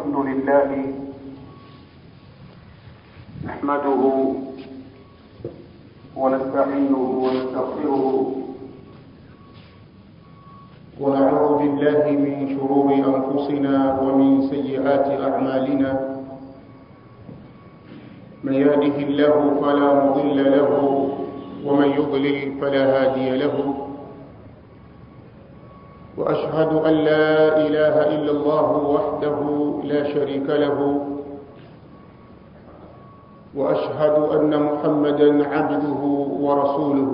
الحمد لله نحمده ونستعينه ونستغفره ونعوذ بالله من شرور أنفسنا ومن سيئات أعمالنا من يهده الله فلا مضل له ومن يضلل فلا هادي له وأشهد أن لا إله إلا الله وحده لا شريك له وأشهد أن محمدا عبده ورسوله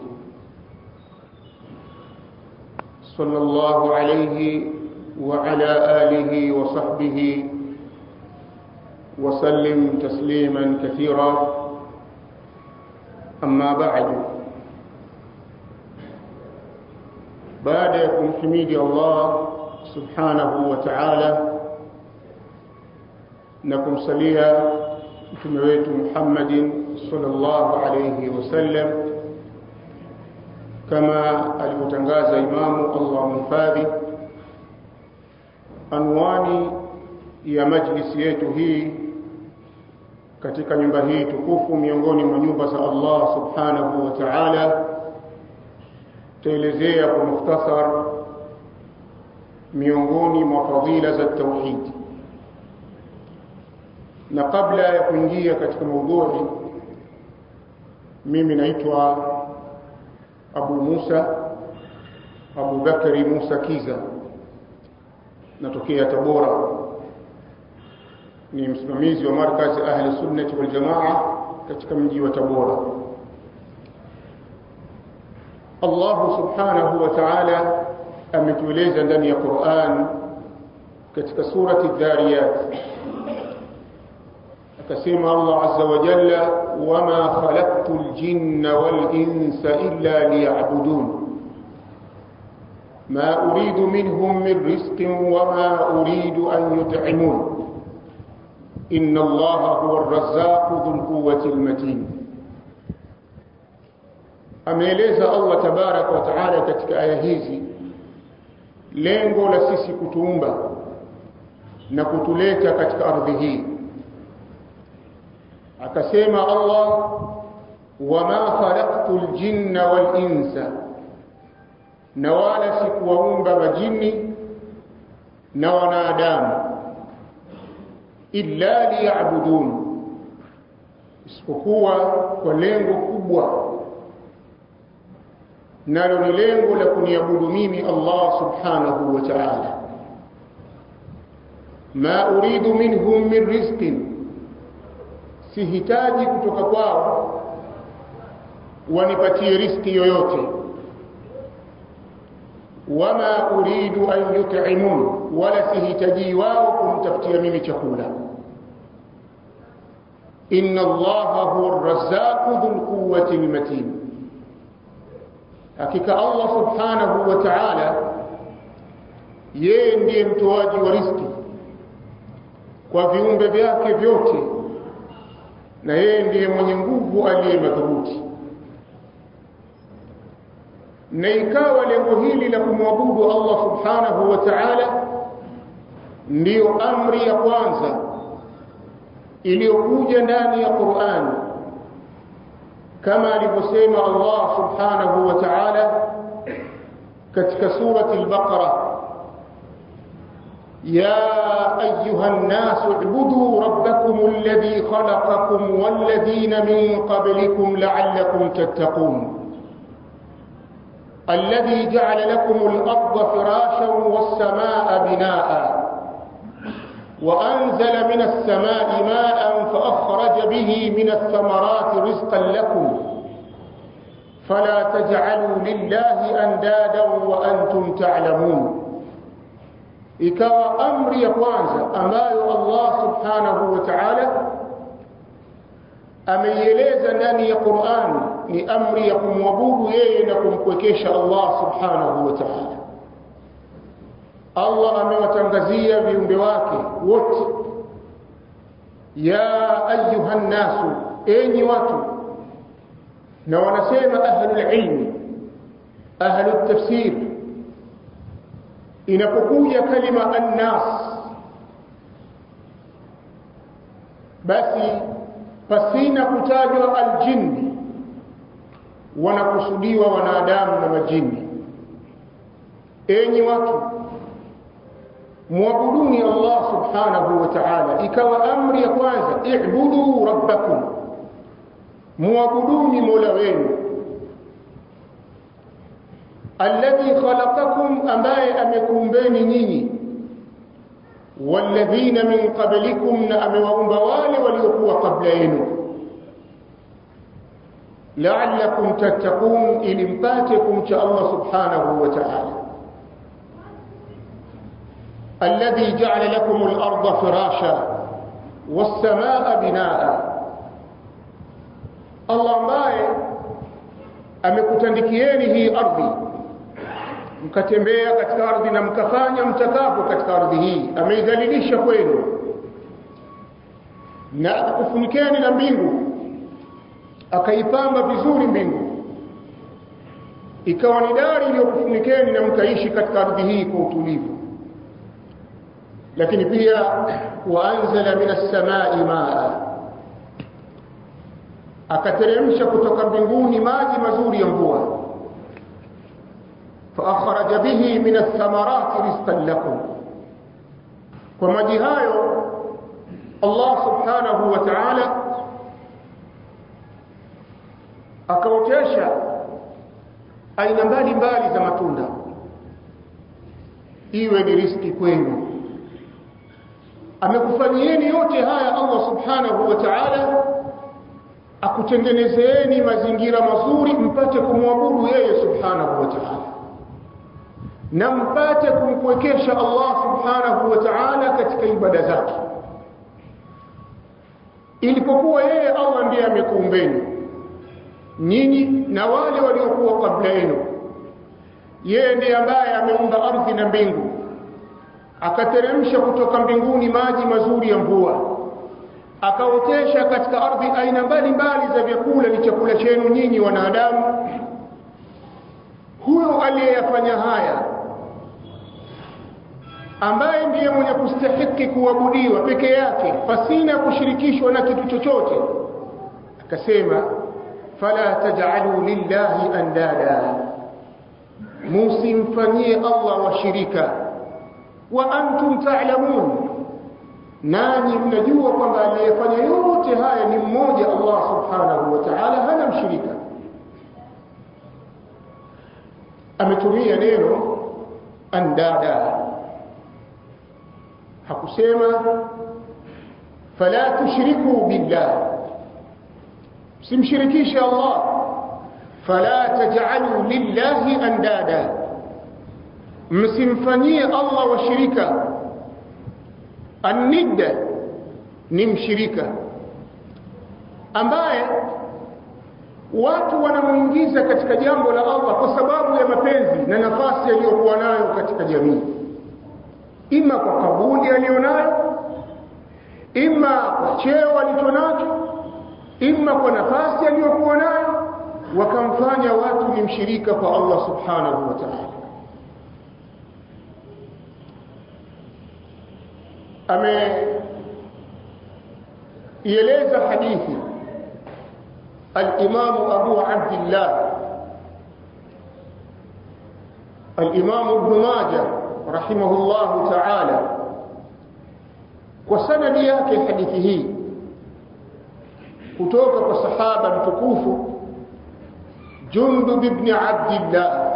صلى الله عليه وعلى آله وصحبه وسلم تسليما كثيرا أما بعد baada ya kumhimidi Allah subhanahu wa ta'ala na kumsalia mtume wetu Muhammadin sallallahu alayhi wasallam kama alivyotangaza imamu Allah mhifadhi anwani ya majlisi yetu hii katika nyumba hii tukufu miongoni mwa nyumba za Allah subhanahu wa ta'ala taelezea kwa mukhtasar miongoni mwa fadhila za tauhid na kabla ya kuingia katika maudhui mimi naitwa Abu Musa Abu Bakari Musa Kiza natokea Tabora ni msimamizi wa markazi ahli sunnati wal jamaa katika mji wa Tabora Allah subhanahu wa ta'ala ametueleza ndani ya Qur'an katika surati Dhariyat akasema Allah azza wa jalla wama khalaqtul jinna wal insa illa liya'budun ما أريد منهم من رزق وما أريد أن يطعمون إن الله هو الرزاق ذو القوة المتين ameeleza Allah tabarak wa taala katika aya hizi lengo la sisi kutuumba na kutuleta katika ardhi hii akasema Allah wama khalaqtul jinna wal insa na wala sikuwaumba majini na wanadamu illa liya'budun isipokuwa kwa lengo kubwa nalo ni lengo la kuniabudu mimi Allah subhanahu wa ta'ala ma uridu minhum min rizqin sihitaji kutoka kwao wanipatie riski yoyote wama uridu an yut'imun wala sihitaji wao kumtafutia mimi chakula inna allaha huwa ar-razzaqu dhul quwwati al-matin hakika Allah subhanahu wa ta'ala yeye ndiye mtoaji wa riziki kwa viumbe vyake vyote na yeye ndiye mwenye nguvu aliye madhubuti na ikawa lengo hili la kumwabudu Allah subhanahu wa ta'ala ndiyo amri ya kwanza iliyokuja ndani ya Qur'an kama alivyosema Allah subhanahu wa ta'ala katika surati al-Baqara يا أيها الناس اعبدوا ربكم الذي خلقكم والذين من قبلكم لعلكم تتقون الذي جعل لكم الأرض فراشا والسماء بناء وأنزل من السماء ماء فأخرج به من الثمرات رزقا لكم فلا تجعلوا لله أندادا وأنتم تعلمون ikawa amri ya kwanza ambayo Allah subhanahu wa ta'ala ameieleza ndani ya Qur'an ni amri ya kumwabudu yeye na kumpwekesha Allah subhanahu wa ta'ala Allah amewatangazia viumbe wake wote ya ayuha nasu enyi watu na wanasema ahlul ilmi ahlul tafsir inapokuja kalima annas basi pasina kutajwa aljinni wanakusudiwa wanadamu na majini enyi watu muabuduni Allah subhanahu wa ta'ala ikawa amri ya kwanza i'budu rabbakum muabuduni mola wenu alladhi khalaqakum ambaye amekuumbeni nyinyi walladhina min qablikum na amewaumba wale waliokuwa kabla yenu la'allakum tattaqun ili mpate kumcha Allah subhanahu wa ta'ala الذي جعل لكم الأرض فراشا والسماء بناء الله ambaye amekutandikieni hii ardhi mkatembea katika ardhi na mkafanya mtakapo katika ardhi hii ameidhalilisha kwenu na akakufunikeni na mbingu akaipamba vizuri mbingu ikawa ni dari iliyokufunikeni na mkaishi katika ardhi hii kwa utulivu lakini pia waanzala minas samai maa akateremsha kutoka mbinguni maji mazuri ya mvua faakhraja bihi min athamarati rizqan lakum kwa maji hayo Allah subhanahu wa ta'ala akaotesha aina mbalimbali za matunda iwe ni riski kwenu amekufanyieni yote haya Allah subhanahu wa ta'ala akutengenezeeni mazingira mazuri mpate kumwabudu yeye subhanahu wa ta'ala na mpate kumkwekesha Allah subhanahu wa ta'ala katika ibada zake ilipokuwa yeye Allah ndiye amekuumbeni nyinyi na wale waliokuwa kabla yenu yeye ndiye ambaye ameumba ardhi na mbingu akateremsha kutoka mbinguni maji mazuri ya mvua akaotesha katika ardhi aina mbalimbali za vyakula ni chakula chenu nyinyi wanadamu huyo aliyeyafanya haya ambaye ndiye mwenye kustahiki kuabudiwa peke yake pasina kushirikishwa na kitu chochote akasema fala taj'alu lillahi andada musimfanyie Allah washirika wa antum ta'lamun nanyi mnajua kwamba aliyefanya yote haya ni mmoja Allah subhanahu wa ta'ala hana mshirika ametumia neno andada hakusema fala tushriku billah simshirikishe Allah fala taj'alu lillahi andada msimfanyie Allah washirika annidda ni mshirika ambaye watu wanamuingiza katika jambo la Allah kwa sababu ya mapenzi na nafasi aliyokuwa nayo katika jamii ima kwa kabuli aliyonayo ima kwa cheo alichonacho ima kwa nafasi aliyokuwa nayo wakamfanya watu ni mshirika kwa Allah subhanahu wa ta'ala ameieleza hadithi الإمام أبو عبد الله الإمام ابن ماجه رحمه الله تعالى وسند yake hadithi hii kutoka kwa sahaba mtukufu Jundub ibn Abdullah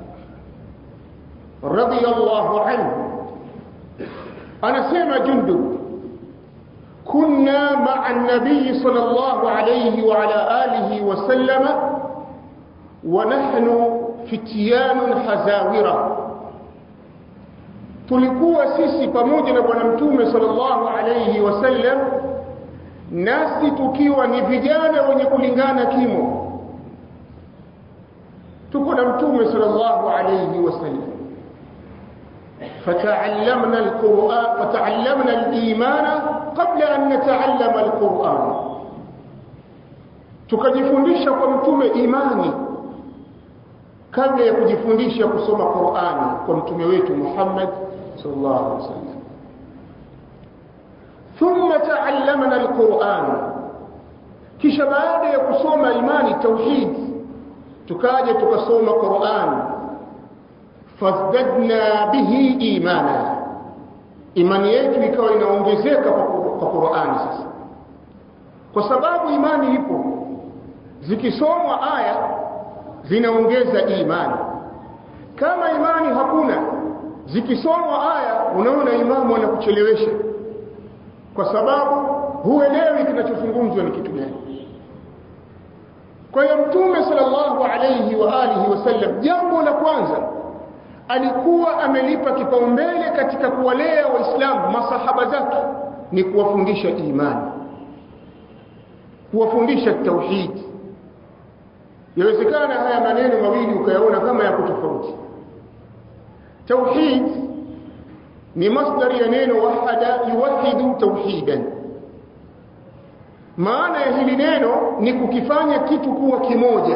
radiyallahu anhu anasema Jundub كنا مع النبي صلى الله عليه وعلى آله وسلم ونحن فتيان حزاورة tulikuwa sisi pamoja na bwana mtume sallallahu alayhi wasallam nasi tukiwa ni vijana wenye kulingana kimo tuko na mtume sallallahu alayhi wasallam فتعلمنا القرآن فتعلمنا الإيمان قبل أن نتعلم القرآن tukajifundisha kwa mtume imani kabla ya kujifundisha kusoma Qur'ani kwa mtume wetu Muhammad sallallahu alaihi wasallam thumma taallamna alquran kisha baada ya kusoma imani tauhid tukaja tukasoma Qur'an fazdadna bihi imana imani yetu ikawa inaongezeka kwa Qur'an sasa kwa sababu imani ipo zikisomwa aya zinaongeza imani kama imani hakuna zikisomwa aya unaona imamu anakuchelewesha kwa sababu huelewi kinachozungumzwa ni kitu gani kwa hiyo mtume sallallahu alayhi wa alihi wasallam jambo la kwanza alikuwa amelipa kipaumbele katika kuwalea waislamu masahaba zake ni kuwafundisha imani kuwafundisha tauhid yawezekana haya maneno mawili ukayaona kama yako tofauti tauhid ni masdari ya neno wahada yuwahidu tauhidan maana ya hili neno ni kukifanya kitu kuwa kimoja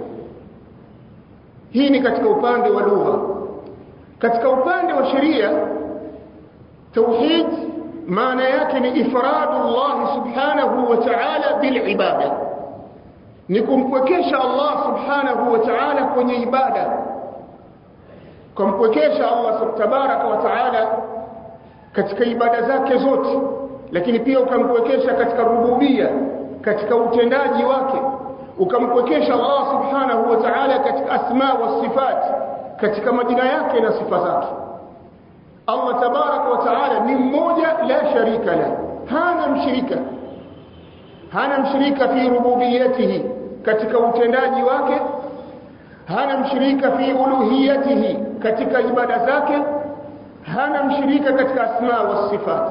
hii ni katika upande wa lugha katika upande wa sheria tauhid maana yake ni ifradu Allah subhanahu wa ta'ala bil ibada ni kumpwekesha Allah subhanahu wa ta'ala kwenye ibada kumpwekesha Allah tabaraka wa ta'ala katika ibada zake zote lakini pia ukampwekesha katika rububia katika utendaji wake ukampwekesha Allah subhanahu wa ta'ala katika asma wa sifat katika majina yake na sifa zake Allah tabaraka wa ta'ala ni mmoja la sharika la hana mshirika hana mshirika fi rububiyatihi katika utendaji wake hana mshirika fi uluhiyatihi katika ibada zake hana mshirika katika asma wa sifat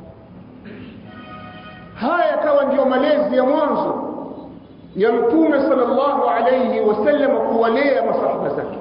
haya yakawa ndiyo malezi ya mwanzo ya mtume sallallahu alayhi wasallam kuwalea masahaba zake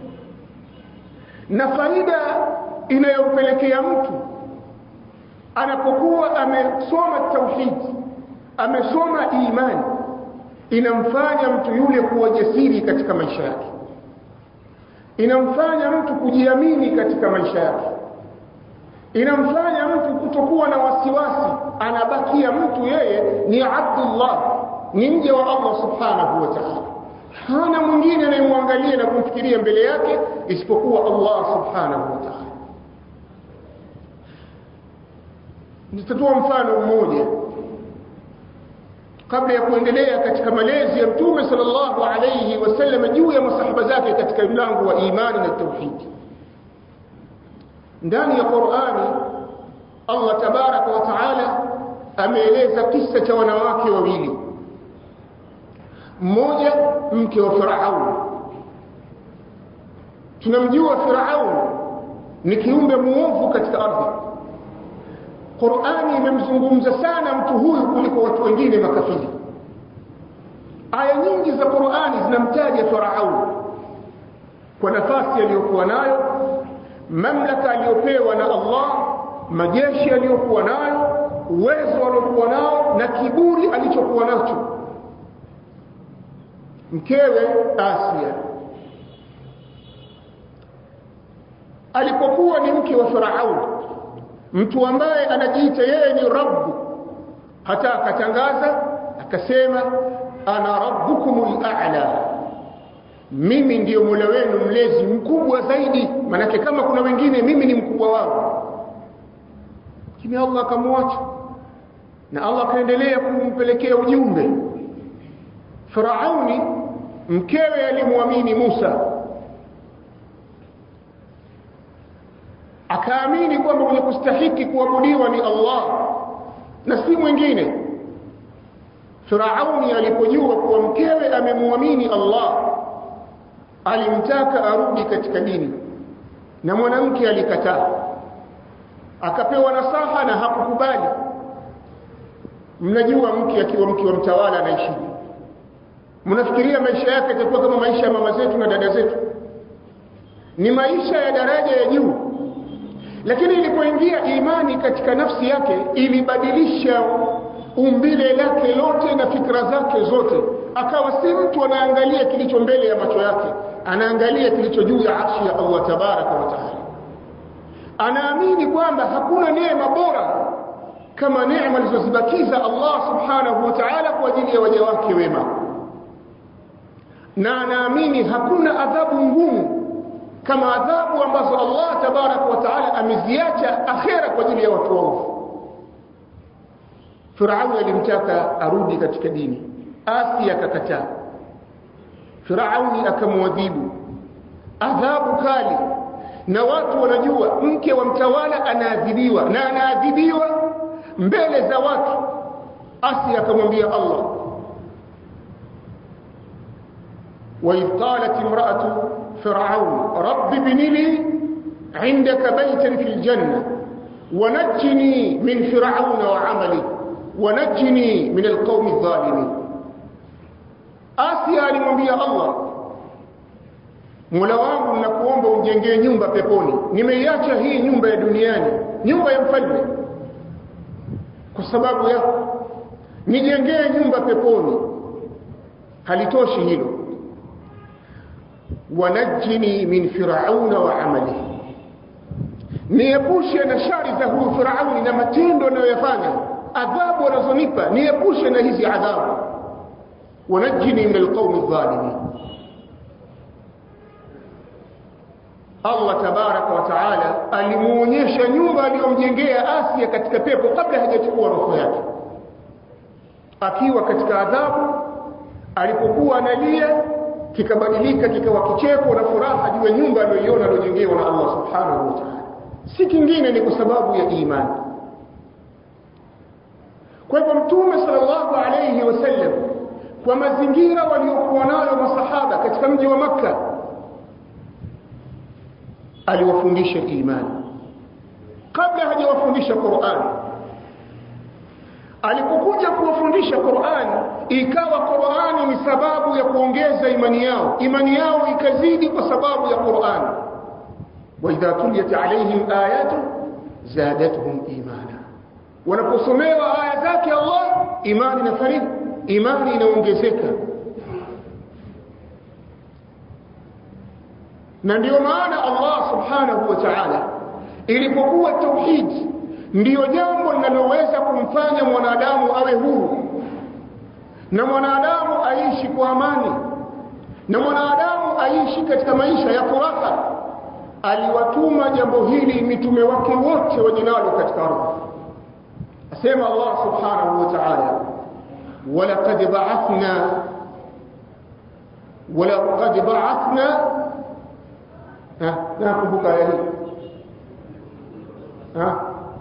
na faida inayompelekea mtu anapokuwa amesoma tauhid amesoma imani inamfanya mtu yule kuwa jasiri katika maisha yake inamfanya mtu kujiamini katika maisha yake inamfanya mtu kutokuwa na wasiwasi anabakia mtu yeye ni abdullah ni mja wa Allah subhanahu wa ta'ala hana mwingine anayemwangalia na kumfikiria mbele yake isipokuwa Allah subhanahu wa ta'ala nitatoa mfano mmoja kabla ya kuendelea katika malezi ya mtume sallallahu alayhi wasallam juu ya masahaba zake katika mlango wa imani na tauhid ndani ya Qur'ani Allah tabaraka wa taala ameeleza kisa cha wanawake wawili mmoja mke wa Firaun tunamjua Firaun ni kiumbe muovu katika ardhi Qur'ani imemzungumza sana mtu huyu kuliko watu wengine makafiri aya nyingi za Qur'ani zinamtaja Firaun kwa nafasi aliyokuwa nayo mamlaka aliyopewa na Allah majeshi aliyokuwa nayo uwezo aliokuwa nao na kiburi alichokuwa nacho mkewe Asia alipokuwa ni mke wa Firaun mtu ambaye anajiita yeye ni rabbu hata akatangaza akasema ana rabbukumul a'la mimi ndiyo mola wenu mlezi mkubwa zaidi manake kama kuna wengine mimi ni mkubwa wao lakini Allah akamwacha na Allah akaendelea kumpelekea ujumbe Firauni mkewe alimwamini Musa akaamini kwamba mwenye kustahiki kuabudiwa ni Allah na si mwingine Firauni alipojua kuwa mkewe amemwamini Allah alimtaka arudi katika dini na mwanamke alikataa akapewa nasaha na hakukubali mnajua mke akiwa mke wa mtawala anaishi mnafikiria maisha yake yatakuwa kama maisha ya mama zetu na dada zetu ni maisha ya daraja ya juu lakini ilipoingia imani katika nafsi yake ilibadilisha umbile lake lote na fikra zake zote akawa si mtu anaangalia kilicho mbele ya macho yake anaangalia kilicho juu ya arshi ya Allah tabaraka wa taala anaamini kwamba hakuna neema bora kama neema alizozibakiza Allah subhanahu wa ta'ala kwa ajili ya waja wake wema na anaamini hakuna adhabu ngumu kama adhabu ambazo Allah tabaraka wa taala ameziacha akhera kwa ajili ya watu waovu Firauni alimtaka arudi katika dini Asi akakataa Firauni akamwadhibu adhabu kali na watu wanajua mke wa mtawala anaadhibiwa na anaadhibiwa mbele za watu Asi akamwambia Allah وإذ قالت امرأة فرعون رب ابن لي عندك بيتا في الجنة ونجني من فرعون وعمله ونجني من القوم الظالمين Asia alimwambia Allah Mola wangu nakuomba unjengee nyumba peponi nimeiacha hii nyumba ya duniani nyumba ya mfalme kwa sababu yako nijengee nyumba peponi halitoshi hilo wanajini min firauna wa amalihi niepushe na shari za huyu firauni na matendo anayoyafanya adhabu anazonipa niepushe na hizi adhabu wanajini min alqaumi adh-dhalimin Allah tabaraka wa taala alimuonyesha nyumba aliyomjengea Asia katika pepo kabla hajachukua roho yake akiwa katika adhabu alipokuwa analia kikabadilika kikawa kicheko na furaha juu ya nyumba aliyoiona aliyojengewa na Allah subhanahu wa ta'ala si kingine ni kwa sababu ya imani kwa hivyo mtume sallallahu alayhi wasallam kwa mazingira waliokuwa nayo masahaba katika mji wa makka aliwafundisha imani kabla hajawafundisha Qur'an alipokuja kuwafundisha Qur'an ikawa Qur'an ni sababu ya kuongeza imani yao imani yao ikazidi kwa sababu ya Qur'an wa idha tuliyat alaihim ayatu zadatuhum imana wanaposomewa aya zake Allah imani na farid imani inaongezeka na ndio maana Allah subhanahu wa ta'ala ilipokuwa tauhid ndiyo jambo linaloweza kumfanya mwanadamu awe huru na mwanadamu aishi kwa amani na mwanadamu aishi katika maisha ya furaha aliwatuma jambo hili mitume wake wote wajinalo katika ardhi asema Allah subhanahu wa ta'ala ولقد بعثنا ولقد بعثنا ها ناkumbuka aya hii ها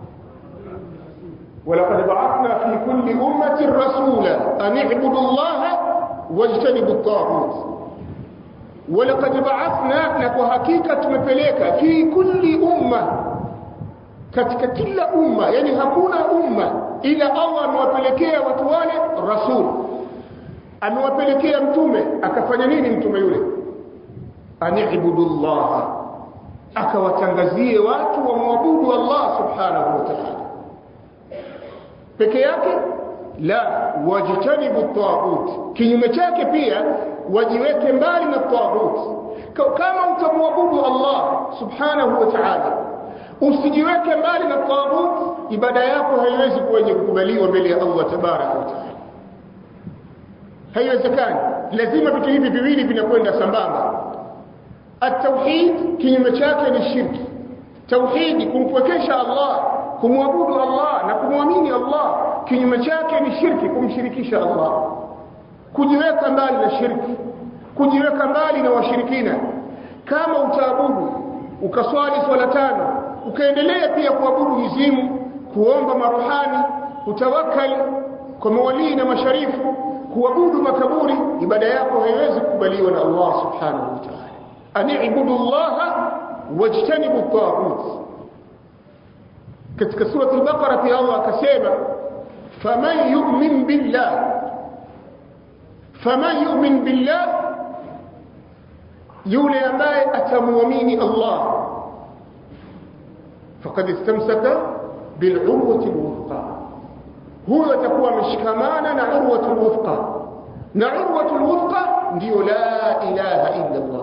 ولقد بعثنا في كل أمة رسولا أن اعبدوا الله واجتنبوا الطاغوت ولقد بعثنا نكو حقيقة tumepeleka في كل أمة katika kila umma yani hakuna umma ila Allah amewapelekea watu wale rasul amewapelekea mtume akafanya nini mtume yule ani'budullah akawatangazie watu wamwabudu Allah subhanahu wa ta'ala peke yake la wajtanibu taghut kinyume chake pia wajiweke mbali na taghut kama utamwabudu Allah subhanahu wa ta'ala usijiweke mbali na taghut ibada yako haiwezi kuwa yenye kukubaliwa mbele ya Allah tabaraka wa taala haiwezekani lazima vitu hivi viwili vinakwenda sambamba at-tauhid kinyume chake ni shirki tauhidi kumpwekesha Allah kumwabudu Allah na kumwamini Allah kinyume chake ni shirki kumshirikisha Allah kujiweka mbali na shirki kujiweka mbali na washirikina kama utaabudu ukaswali swala tano ukaendelea pia kuabudu mizimu kuomba maruhani kutawakali kwa mawalii na masharifu kuabudu makaburi ibada yako haiwezi kukubaliwa na Allah subhanahu wa ta'ala ani'budu Allah wajtanibu at-taghut katika sura al-Baqara pia Allah akasema faman yu'min billah faman yu'min billah yule ambaye atamuamini Allah faqad istamsaka bil'urwati al-wuthqa huyo atakuwa ameshikamana na urwatu al-wuthqa na urwatu al-wuthqa ndio la ilaha illa Allah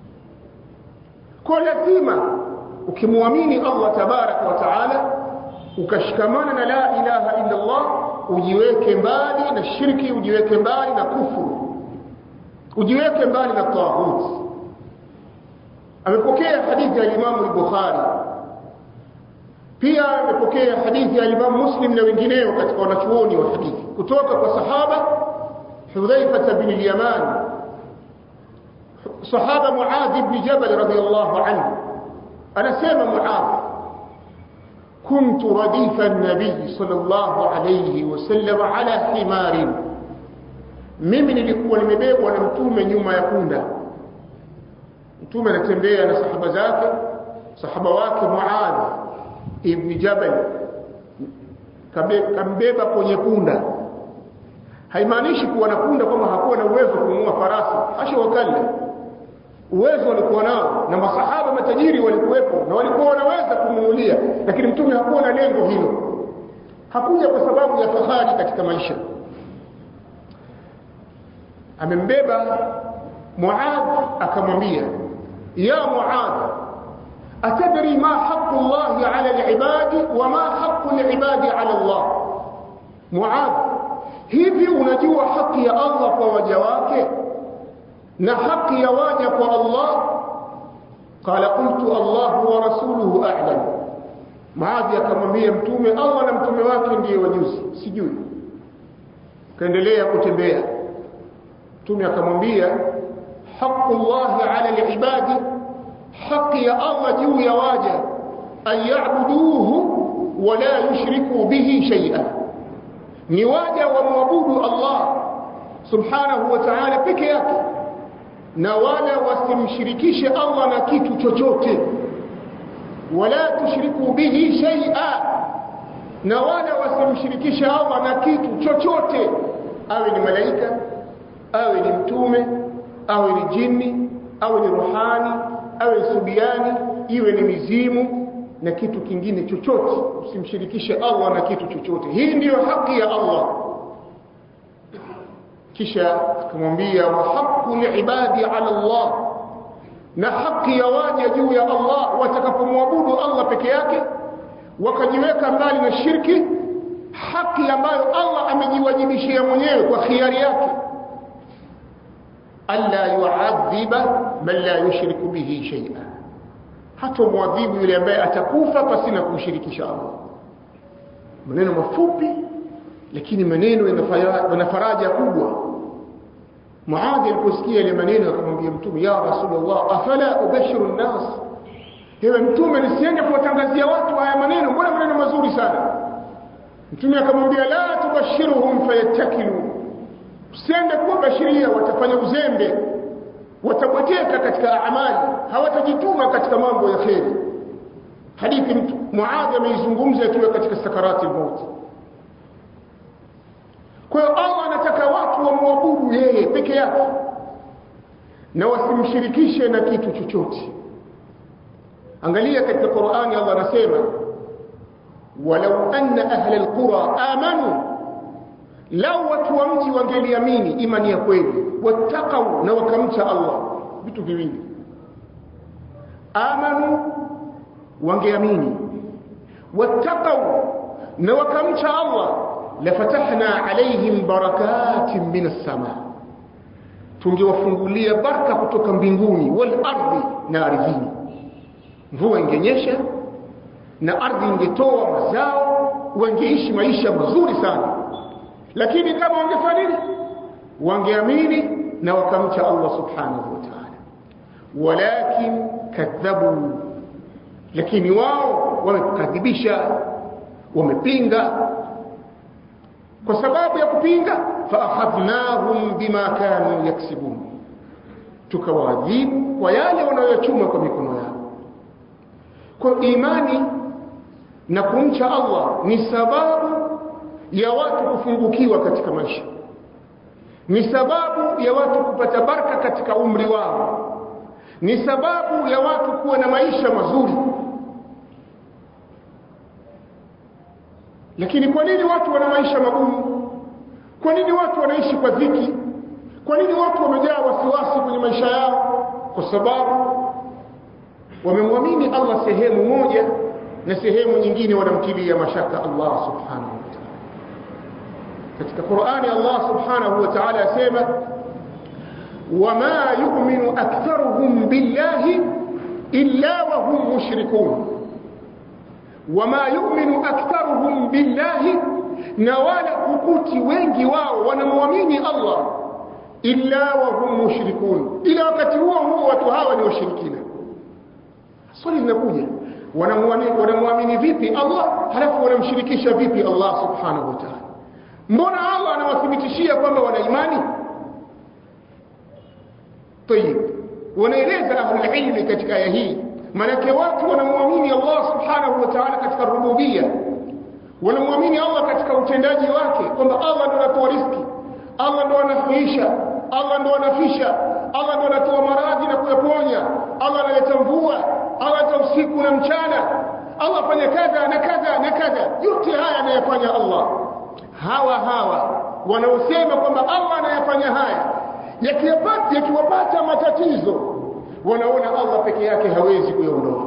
kwa lazima ukimwamini Allah tabaraka wa taala ukashikamana na la ilaha illa Allah ujiweke mbali na shirki ujiweke mbali na kufuru ujiweke mbali na tawhid amepokea hadithi ya Imam al-Bukhari pia amepokea hadithi ya Imam Muslim na wengineo katika wanachuoni wa hadithi kutoka kwa sahaba Hudhaifa bin al-Yaman sahaba Muadh ibn Jabal radiyallahu anhu anasema Muadh كنت رديف النبي صلى الله عليه وسلم على حمار mimi nilikuwa nimebebwa na mtume nyuma ya punda mtume anatembea na sahaba zake sahaba wake Muadh ibn Jabal kambeba kwenye punda haimaanishi kuwa na punda kwamba hakuwa na uwezo kununua farasi asha wakalla uwezo walikuwa nao na masahaba matajiri walikuwepo na walikuwa wanaweza kumunulia lakini mtume hakuwa na lengo hilo hakuja kwa sababu ya fahari katika maisha amembeba Muadh akamwambia ya Muadh atadri ma haqqu Allah ala al-ibadi wa ma haqqu al-ibadi ala Allah Muadh hivi unajua haki ya Allah kwa waja wake na haki ya waja kwa Allah qala qultu Allah wa rasuluhu a'lam Muadh akamwambia mtume Allah na mtume wake ndiye wajuzi sijui kaendelea kutembea mtume akamwambia haqqu Allah ala al-ibadi haki ya Allah juu ya waja an ya'buduhu wa la yushriku bihi shay'an ni waja wamwabudu Allah subhanahu wa ta'ala peke yake na wala wasimshirikishe Allah na kitu chochote wala tushriku bihi shay'a na wala wasimshirikishe Allah na kitu chochote awe ni malaika awe ni mtume awe ni jini awe ni ruhani awe ni subiani iwe ni mizimu na kitu kingine chochote usimshirikishe Allah na kitu chochote hii ndiyo haki ya Allah kisha akamwambia wa haqqu liibadi ala Allah na haki ya waja juu ya Allah watakapomwabudu Allah peke yake wakajiweka mbali na shirki haki ambayo Allah amejiwajibishia mwenyewe kwa khiari yake alla yu'adhiba man la yushriku bihi shay'a hata muadhibu yule ambaye atakufa pasina kumshirikisha Allah maneno mafupi lakini maneno yana faraja kubwa Muadh aliposikia ile maneno akamwambia mtume ya rasulullah afala ubashiru nnas ewe mtume nisiende kuwatangazia watu haya maneno mbona maneno mazuri sana mtume akamwambia la tubashiruhum fayattakilu usiende kuwabashiria watafanya uzembe watabweteka katika amali hawatajituma katika mambo ya kheri hadithi Muadh ameizungumza akiwa katika sakarati al-maut kwa hiyo Allah anataka watu wamwabudu yeye peke yake na wasimshirikishe na kitu chochote angalia katika Qur'ani Allah anasema walau anna ahla alqura amanu lau watu wa mji wangeliamini imani ya kweli wattaqau na wakamcha Allah vitu viwili amanu wangeamini wattaqau na wakamcha Allah lafatahna alaihim barakatin minas sama tungewafungulia baraka kutoka mbinguni wal ardi na ardhini mvua ingenyesha na ardhi ingetoa mazao wangeishi maisha mazuri sana lakini kama wangefanya nini wangeamini na wakamcha Allah subhanahu wa ta'ala walakin kadhabu lakini wao wamekadhibisha wamepinga kwa sababu ya kupinga faakhadhnahum bima kanu yaksibun tukawaadhibu kwa yale wanayochuma kwa mikono yao kwa imani na kumcha Allah ni sababu ya watu kufungukiwa katika maisha ni sababu ya watu kupata baraka katika umri wao ni sababu ya watu kuwa na maisha mazuri lakini kwa nini watu wana maisha magumu kwa nini watu wanaishi kwa dhiki kwa nini watu wamejaa wasiwasi kwenye maisha yao kwa sababu wamemwamini Allah sehemu moja na sehemu nyingine wanamtilia mashaka Allah subhanahu wa ta'ala katika Qur'ani Allah subhanahu wa ta'ala asema wama yu'minu aktharuhum billahi illa wa hum mushrikun wama yu'minu aktharuhum billahi na wala hukuti wengi wao wanamwamini Allah illa wa hum mushrikun ila wakati huo huo watu hawa ni washirikina swali linakuja wanamwamini wanamwamini vipi Allah halafu wanamshirikisha vipi Allah subhanahu wa ta'ala mbona Allah anawathibitishia kwamba wana imani طيب wanaeleza ahlul ilmi katika aya hii manake watu wanamwamini Allah subhanahu wa ta'ala katika rububia wanamwamini Allah katika utendaji wake kwamba Allah ndo anatoa riziki Allah ndo anahuisha Allah ndo anafisha Allah ndo anatoa maradhi na kuyaponya Allah analeta mvua Allah analeta usiku na mchana Allah afanya kadha na kadha na kadha yote haya anayafanya Allah hawa hawa wanaosema kwamba Allah anayafanya haya yakiwapata yakiwapata matatizo wanaona Allah peke yake hawezi kuyaondoa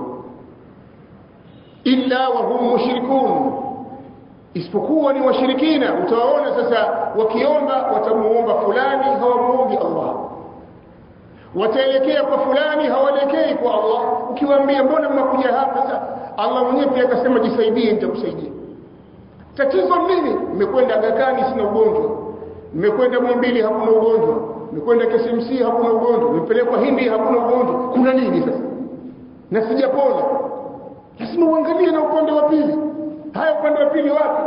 illa wa hum mushrikun isipokuwa ni washirikina utawaona sasa wakiomba watamuomba fulani hawamuombi Allah wataelekea kwa fulani hawaelekei kwa Allah ukiwaambia mbona mnakuja hapa sasa Allah mwenyewe pia akasema jisaidie nitakusaidia tatizo nini nimekwenda gakani sina ugonjwa nimekwenda Muhimbili hakuna ugonjwa nimekwenda KCMC hakuna ugonjwa nimepelekwa Hindi hakuna ugonjwa kuna nini sasa na sijapona lazima uangalie na upande wa pili haya upande wa pili wapi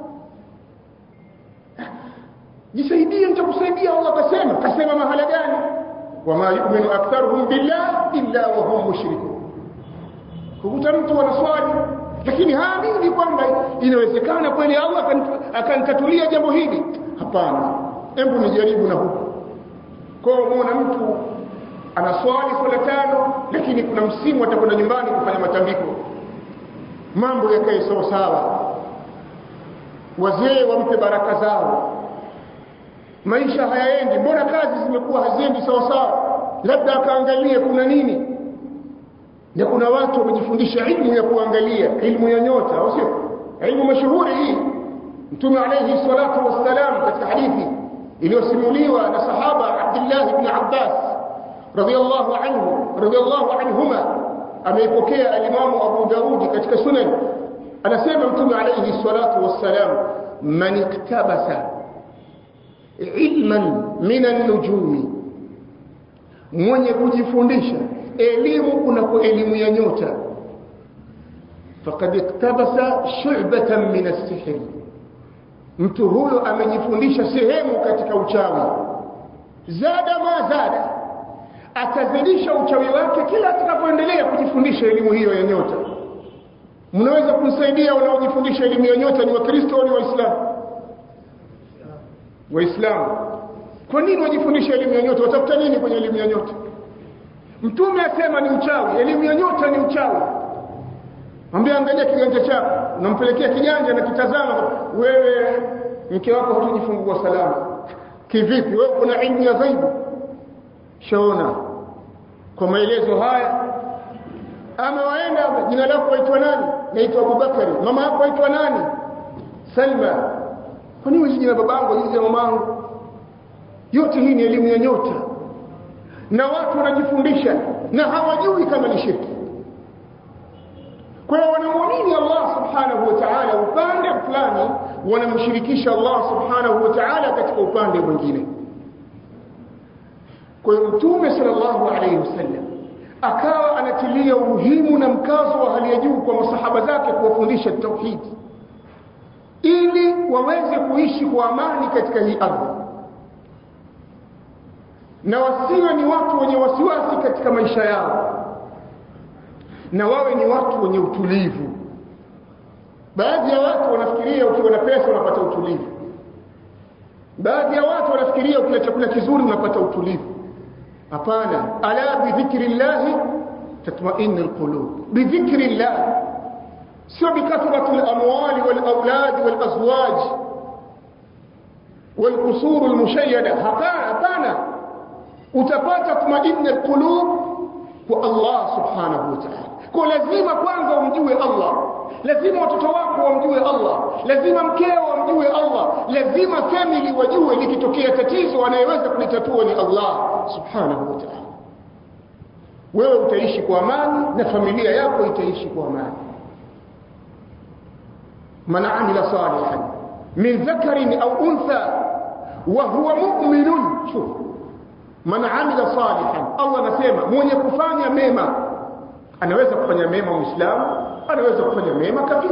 jisaidie nitakusaidia Allah kasema kasema mahala gani wama yu'minu aktharuhum billah illa wa hum mushrikun kukuta mtu anaswali lakini haamini kwamba inawezekana kweli Allah akanitatulia jambo hili hapana hebu nijaribu na huko kwa muona mtu anaswali swala tano lakini kuna msimu atakwenda nyumbani kufanya matambiko mambo yakae sawa sawa wazee wampe baraka zao maisha hayaendi mbona kazi zimekuwa haziendi sawa sawa labda akaangalia kuna nini na kuna watu wamejifundisha ilmu ya kuangalia ilmu ya nyota au sio ilmu mashuhuri hii mtume alayhi salatu wassalam katika hadithi iliyosimuliwa na sahaba Abdullah ibn Abbas radiyallahu anhu radiyallahu anhuma ameipokea alimamu Abu Daudi katika sunan anasema mtume alayhi salatu wassalam man iktabasa ilman min an-nujumi mwenye kujifundisha elimu kunako elimu ya nyota faqad iktabasa shu'batan min as-sihr mtu huyo amejifundisha sehemu katika uchawi zada ma zada atazidisha uchawi wake kila atakapoendelea kujifundisha elimu hiyo ya nyota mnaweza kumsaidia wanaojifundisha elimu ya nyota ni wakristo au ni waislamu waislamu kwa nini wajifundisha elimu ya nyota watafuta nini kwenye elimu ya nyota mtume asema ni uchawi elimu ya nyota ni uchawi mwambie angalia kiganja chako unampelekea kiganja na kitazama wewe mke wako hutojifungua salama kivipi wewe kuna ilmu ya ghaibu shaona kwa maelezo haya ama waenda jina lako waitwa nani naitwa Abubakari mama yako waitwa nani Salma kwa nini jina babangu jina mamangu yote hii ni elimu ya nyota na watu wanajifundisha na hawajui kama ni shirki kwa hiyo wanamwamini Allah subhanahu wa ta'ala upande fulani wanamshirikisha Allah subhanahu wa ta'ala katika upande mwingine kwa hiyo mtume sallallahu alayhi wasallam akawa anatilia umuhimu na mkazo wa hali ya juu kwa masahaba zake kuwafundisha tauhid ili waweze kuishi kwa amani katika hii ardhi na wasiwe ni watu wenye wasiwasi katika maisha yao na wawe ni watu wenye utulivu baadhi ya watu wanafikiria ukiwa na pesa unapata utulivu baadhi ya watu wanafikiria ukila chakula kizuri unapata utulivu hapana ala bidhikrillah tatma'innu alqulub bidhikrillah sio bikathrati alamwali walawlad walazwaj والقصور المشيدة hapana hapana utapata tumaini alqulub kwa Allah subhanahu wa ta'ala kwa lazima kwanza umjue Allah lazima watoto wako wamjue Allah lazima mkeo wamjue Allah lazima family wajue likitokea tatizo anayeweza kulitatua ni Allah subhanahu wa ta'ala wewe utaishi kwa amani na familia yako itaishi kwa amani man amila salihan min dhakarin au untha wa huwa mu'minun shuf man amila salihan Allah anasema mwenye kufanya mema anaweza kufanya mema muislamu anaweza kufanya mema kafiri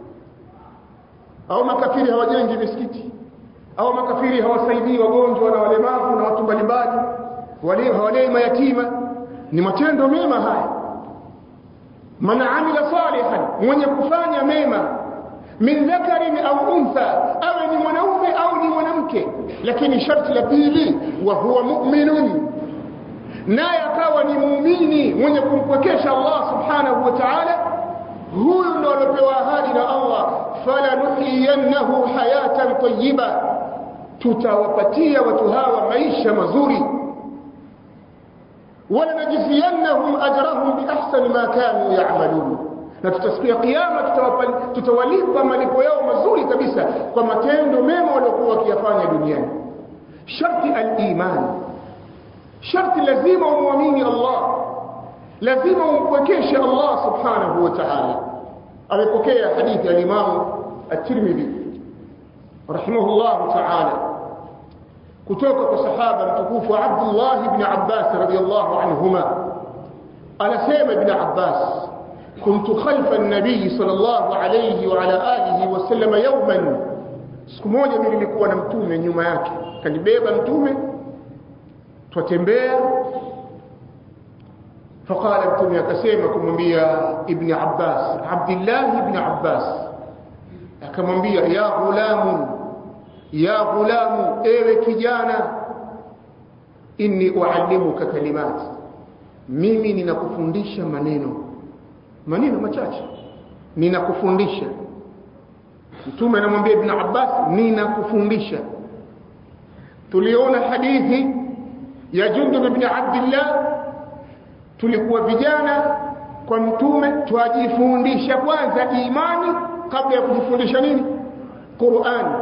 au makafiri hawajengi misikiti au makafiri hawasaidii wagonjwa na walemavu na watu mbalimbali wale hawalei mayatima ni matendo mema haya man amila salihan mwenye kufanya mema min dhakarin au untha awe ni mwanaume au ni mwanamke lakini sharti la pili wa huwa mu'minun naye akawa ni muumini mwenye kumpwekesha Allah subhanahu wa ta'ala huyu ndo aliopewa ahadi na Allah falanuhiyannahu hayatan tayyiba tutawapatia watu hawa maisha mazuri walanajziyannahum ajrahum biahsani ma kanu ya'malun na tutasikia kiyama tutawalipa malipo yao mazuri kabisa kwa matendo mema waliokuwa wakiyafanya duniani sharti al-iman sharti lazima umwamini Allah lazima umpwekeshe Allah subhanahu wa ta'ala amepokea hadithi ya Imam at-Tirmidhi rahimahullah ta'ala kutoka kwa sahaba mtukufu Abdullah ibn Abbas radiyallahu anhuma anasema ibn Abbas كنت خلف النبي صلى الله عليه وعلى آله وسلم يوما siku moja mimi nilikuwa na mtume nyuma yake kanibeba mtume twatembea faqala mtume akasema kumwambia ibn Abbas Abdullah ibn Abbas akamwambia ya ghulamu ya ghulamu ewe kijana inni uallimuka kalimat mimi ninakufundisha maneno maneno machache ninakufundisha mtume anamwambia ibn Abbas ninakufundisha tuliona hadithi ya Jundub ibn Abdullah tulikuwa vijana kwa mtume twajifundisha kwanza imani kabla ya kujifundisha nini Qur'an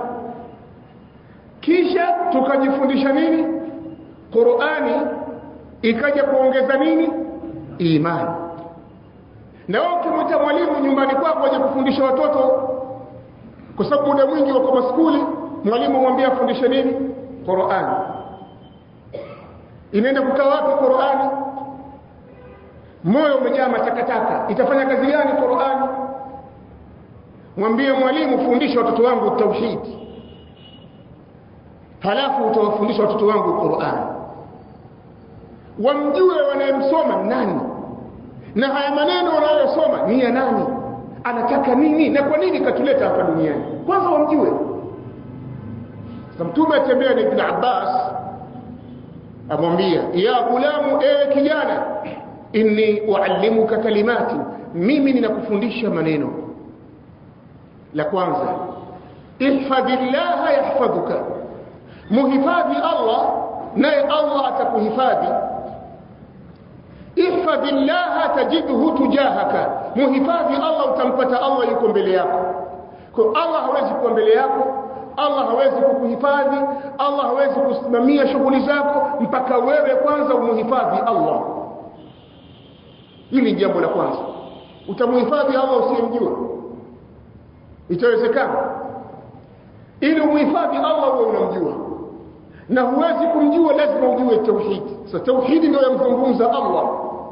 kisha tukajifundisha nini Qur'ani ikaja kuongeza nini imani na wewe ukimwita mwalimu nyumbani kwako aje kufundisha watoto kwa sababu muda mwingi wako maskuli mwalimu mwambie afundishe nini Qur'an inaenda kukaa wapi Qur'ani moyo umejaa matakataka itafanya kazi gani Qur'ani mwambie mwalimu fundisha watoto wangu tauhid halafu utawafundisha watoto wangu Qur'an wamjue wanayemsoma nani na haya maneno wanayosoma ni ya nani anataka nini na kwa nini katuleta hapa duniani kwanza wamjue sasa mtume atembea na ibn Abbas amwambia ya gulamu ewe kijana inni uallimuka kalimati mimi ninakufundisha maneno la kwanza ihfadhillaha yahfadhuka muhifadhi Allah naye Allah atakuhifadhi ihfadhillaha tajidhu tujahaka muhifadhi Allah utampata Allah yuko mbele yako kwa Allah hawezi kuwa mbele yako Allah hawezi kukuhifadhi Allah hawezi kusimamia shughuli zako mpaka wewe kwanza umuhifadhi Allah hili jambo la kwanza utamuhifadhi Allah usiyemjua itawezekana ili umuhifadhi Allah uwe unamjua na huwezi kumjua lazima ujue tauhidi sasa tauhidi ndio yamzungumza Allah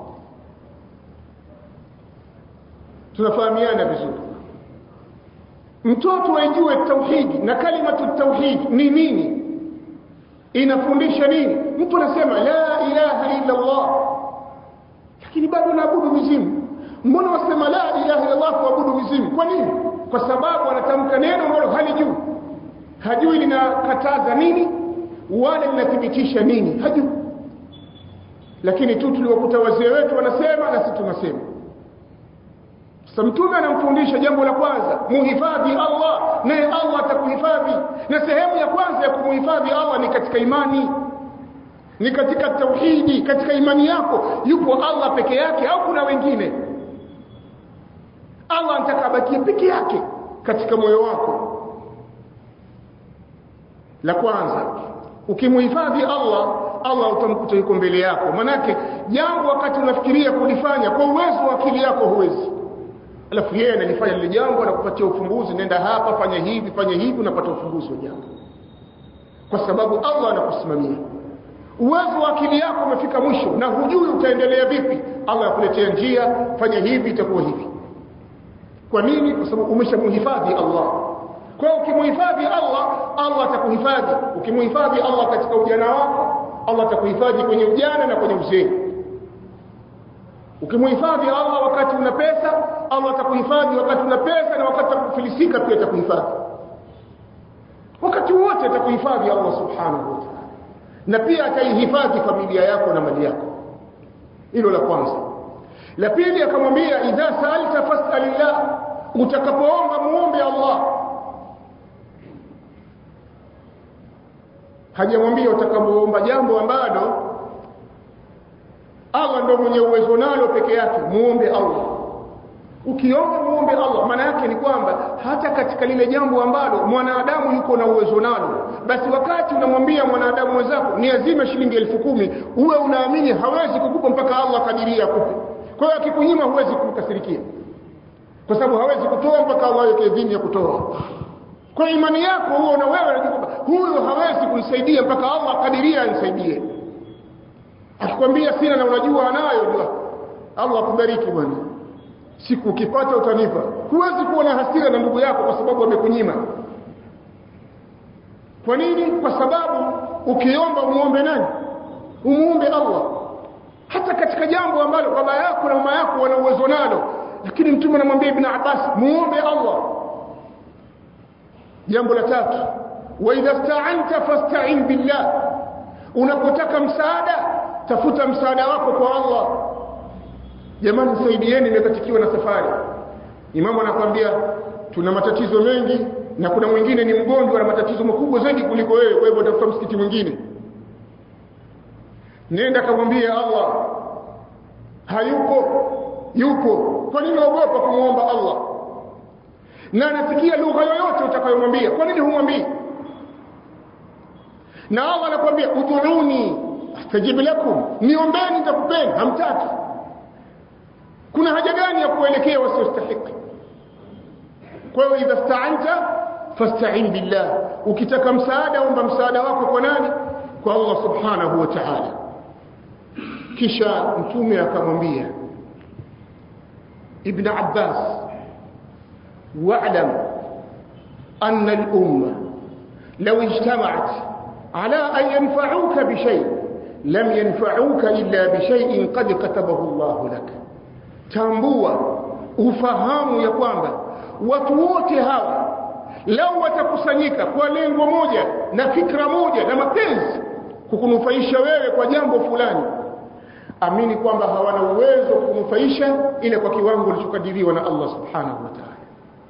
tunafahamiana vizuri mtoto ajue tauhidi na kalimatu tauhid ni nini inafundisha nini mtu anasema la ilaha illa Allah lakini bado naabudu mizimu mbona wasema la ilaha illa Allah kuabudu mizimu kwa nini kwa sababu anatamka neno ambalo halijui hajui linakataza nini wala linathibitisha nini hajui lakini tu tuliwakuta wazee wetu wanasema na sisi tunasema sasa mtume anamfundisha jambo la kwanza muhifadhi Allah naye Allah atakuhifadhi na sehemu ya kwanza ya kumuhifadhi Allah ni katika imani ni katika tauhidi katika imani yako yupo Allah peke yake au kuna wengine Allah anataka abakie peke yake katika moyo wako la kwanza ukimuhifadhi Allah Allah utamkuta yuko mbele yako manake jambo wakati unafikiria kulifanya kwa uwezo wa akili yako huwezi alafu yeye analifanya lile jambo anakupatia ufumbuzi nenda hapa fanya hivi fanya hivi unapata ufumbuzi wa jambo kwa sababu Allah anakusimamia uwezo wa akili yako umefika mwisho na hujui utaendelea vipi Allah akuletea njia fanya hivi itakuwa hivi kwa nini kwa sababu umeshamhifadhi Allah kwa hiyo ukimhifadhi Allah Allah atakuhifadhi ukimhifadhi Allah katika ujana wako Allah atakuhifadhi kwenye ujana na kwenye uzee ukimhifadhi Allah wakati una pesa Allah atakuhifadhi wakati una pesa na wakati utakufilisika pia atakuhifadhi wakati wote atakuhifadhi Allah subhanahu wa ta'ala na pia ataihifadhi familia yako na mali yako hilo la kwanza la pili akamwambia idha sa'alta fas'alillah utakapoomba muombe Allah hajamwambia utakapoomba jambo ambalo Allah ndio mwenye uwezo nalo peke yake muombe Allah ukiomba muombe Allah maana yake ni kwamba hata katika lile jambo ambalo mwanadamu yuko na uwezo nalo basi wakati unamwambia mwanadamu mwenzako ni azime shilingi elfu kumi uwe unaamini hawezi kukupa mpaka Allah kadiria akupe kwa hiyo akikunyima huwezi kumkasirikia kwa sababu hawezi kutoa mpaka Allah yake idhini ya kutoa kwa imani yako huo na wewe unajua kwamba huyu hawezi kunisaidia mpaka Allah kadiria anisaidie akikwambia sina na unajua anayo jua Allah akubariki bwana siku ukipata utanipa huwezi kuwa na hasira na ndugu yako kwa sababu amekunyima kwa nini kwa sababu ukiomba umuombe nani umuombe Allah hata katika jambo ambalo baba yako na mama yako wana uwezo nalo lakini mtume anamwambia ibn Abbas muombe Allah jambo la tatu wa idha sta'anta fasta'in billah unapotaka msaada tafuta msaada wako kwa Allah jamani saidieni nimekatikiwa na safari imamu anakuambia tuna matatizo mengi na kuna mwingine ni mgonjwa na matatizo makubwa zaidi kuliko wewe kwa hivyo tafuta msikiti mwingine nenda kamwambie Allah hayupo yupo kwa nini uogopa kumwomba Allah na anasikia lugha yoyote utakayomwambia kwa nini humwambii na Allah anakuambia ud'uni astajib lakum niombeni nitakupeni hamtaki kuna haja gani ya kuelekea wasiostahiki kwa hiyo idha sta'anta fasta'in billah ukitaka msaada omba msaada wako kwa nani kwa Allah subhanahu wa ta'ala kisha mtume akamwambia ibn Abbas wa'lam anna al-umma law ijtama'at ala an yanfa'uka bi shay lam yanfa'uka illa bi shay'in qad katabahu Allah lak tambua ufahamu ya kwamba watu wote hawa lau watakusanyika kwa lengo moja na fikra moja na mapenzi kukunufaisha wewe kwa jambo fulani amini kwamba hawana uwezo wa kunufaisha ile kwa kiwango kilichokadiriwa na Allah subhanahu wa ta'ala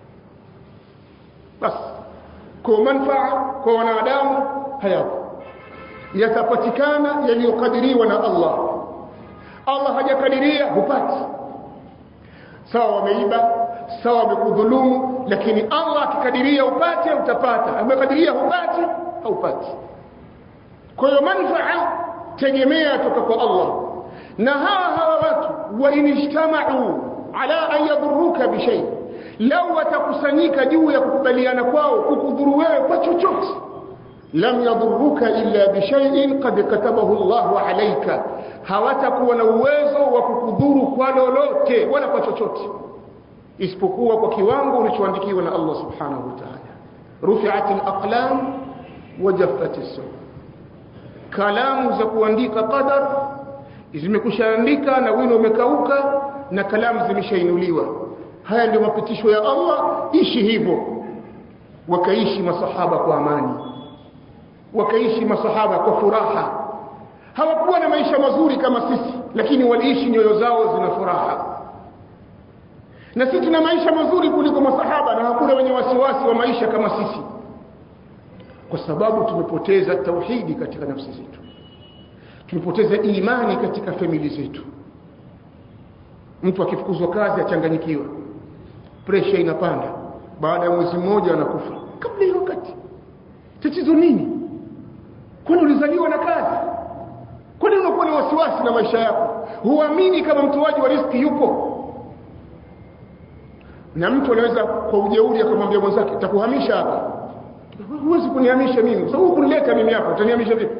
bas kwa manfaa kwa wanadamu hayapo yatapatikana yaliyokadiriwa na Allah Allah hajakadiria hupati sawa wameiba sawa wamekudhulumu lakini Allah akikadiria upate utapata amekadiria hupati haupati kwa hiyo manfaa tegemea toka kwa Allah na hawa hawa watu wa inijtama'u ala an yadhurruka bi shay law watakusanyika juu ya kukubaliana kwao kukudhuru wewe kwa chochote lam yadhurruka illa bi shay'in qad katabahu Allahu alayka hawatakuwa na uwezo wa kukudhuru kwa lolote wala kwa chochote isipokuwa kwa kiwango ulichoandikiwa na Allah subhanahu wa ta'ala rufi'at al-aqlam wa jaffat as kalamu za kuandika qadar zimekushaandika na wino umekauka na kalamu zimeshainuliwa haya ndio mapitisho ya Allah ishi hivyo wakaishi masahaba kwa amani wakaishi masahaba kwa furaha hawakuwa na maisha mazuri kama sisi lakini waliishi nyoyo zao zina furaha na sisi tuna maisha mazuri kuliko masahaba na hakuna wenye wasiwasi wa maisha kama sisi kwa sababu tumepoteza tauhidi katika nafsi zetu tumepoteza imani katika famili zetu mtu akifukuzwa kazi achanganyikiwa presha inapanda baada ya mwezi mmoja anakufa kabla ya wakati tatizo nini kwani ulizaliwa na kazi kwani unakuwa na wasiwasi na maisha yako huamini kama mtoaji wa riski yupo na mtu anaweza kwa ujeuri akamwambia mwenzake takuhamisha hapa huwezi kunihamisha mimi kwa sababu kunileta mimi hapa utanihamisha vipi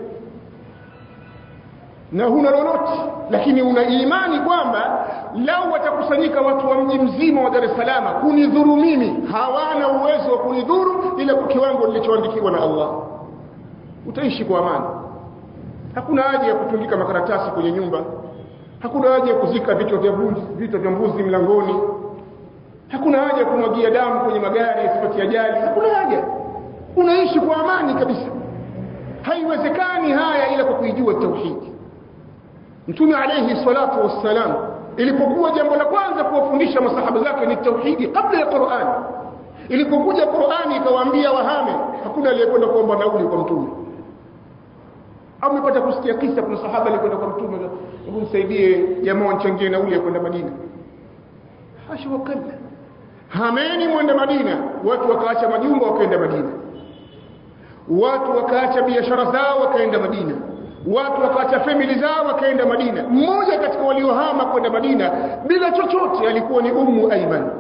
na huna lolote lakini una imani kwamba lau watakusanyika watu wa mji mzima wa Dar es Salaam kunidhuru mimi hawana uwezo wa kunidhuru ila kwa kiwango nilichoandikiwa na Allah utaishi kwa amani hakuna haja ya kutundika makaratasi kwenye nyumba hakuna haja ya kuzika vichwa vya mbuzi vichwa vya mbuzi mlangoni hakuna haja ya kumwagia damu kwenye magari yasipate ajali hakuna haja unaishi kwa amani kabisa haiwezekani haya ila kwa kuijua tauhidi mtume alayhi salatu wassalam ilipokuwa jambo la kwanza kuwafundisha masahaba zake ni tauhidi kabla ya Qur'an ilipokuja Qur'ani ikawaambia wahame hakuna aliyekwenda kuomba nauli kwa mtume au umepata kusikia kisa kuna sahaba alikwenda kwa mtume hebu msaidie jamaa wanchangie nauli ya kwenda Madina hasha wakalla hameni mwende Madina watu wakaacha majumba wakaenda Madina watu wakaacha biashara zao wakaenda Madina watu wakaacha family zao wakaenda Madina mmoja katika waliohama kwenda Madina bila chochote alikuwa ni Ummu Aiman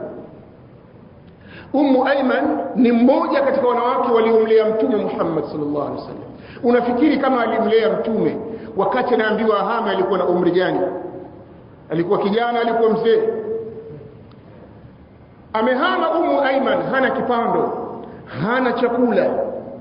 Ummu Aiman ni mmoja katika wanawake waliomlea Mtume Muhammad sallallahu alaihi wasallam unafikiri kama alimlea Mtume wakati anaambiwa ahame alikuwa na umri gani alikuwa kijana alikuwa mzee amehama Ummu Aiman hana kipando hana chakula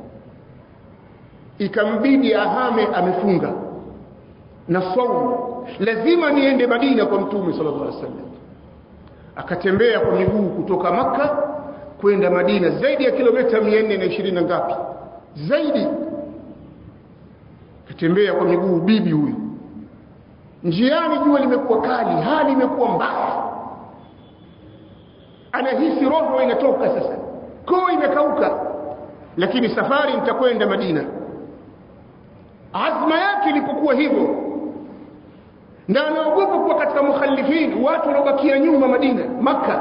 ikambidi ahame amefunga na saumu lazima niende Madina kwa Mtume sallallahu alaihi wasallam akatembea kwa miguu kutoka maka kwenda Madina zaidi ya kilomita 420 na ngapi zaidi akatembea kwa miguu bibi huyu njiani jua limekuwa kali hali imekuwa mbaya anahisi roho inatoka sasa koo imekauka lakini safari nitakwenda Madina azma yake ilipokuwa hivyo na anaogopa kuwa katika mukhalifin watu wanaobakia nyuma Madina maka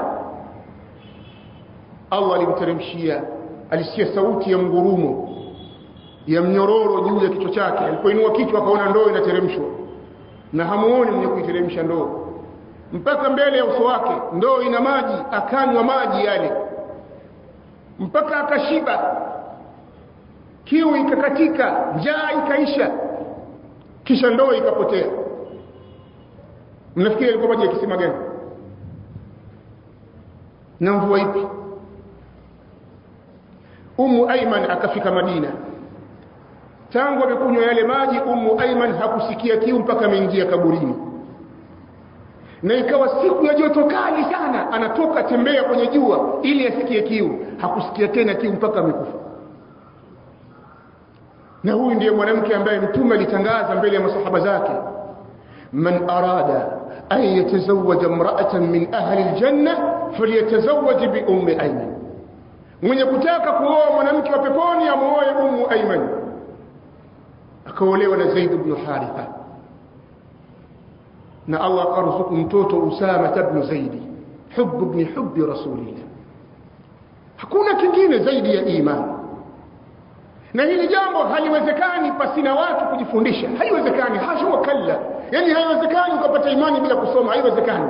Allah alimteremshia alisikia sauti ya mgurumo ya mnyororo juu ya kichwa chake alipoinua kichwa akaona ndoo inateremshwa na hamuoni mwenye kuiteremsha ndoo mpaka mbele ya uso wake ndoo ina maji akanywa maji yale mpaka akashiba kiu ikakatika njaa ikaisha kisha ndoo ikapotea mnafikiri alikuwa maji ya kisima gani na mvua ipi Ummu Aiman akafika Madina tangu amekunywa yale maji Ummu Aiman hakusikia kiu mpaka ameingia kaburini na ikawa siku ya joto kali sana anatoka tembea kwenye jua ili asikie kiu hakusikia tena kiu mpaka amekufa na huyu ndiye mwanamke ambaye mtume alitangaza mbele ya masahaba zake man arada an yatazawaja imra'atan min ahli aljanna falyatazawaj bi ummi ayman mwenye kutaka kuoa mwanamke wa peponi amuoe ummu ayman akaolewa na zaid ibn haritha na Allah akaruzuku mtoto Usama ibn Zaid hubb ibn hubbi rasulillah hakuna kingine zaidi ya imani na hili jambo haliwezekani pasina watu kujifundisha haiwezekani hasha wakalla yani haiwezekani ukapata imani bila kusoma haiwezekani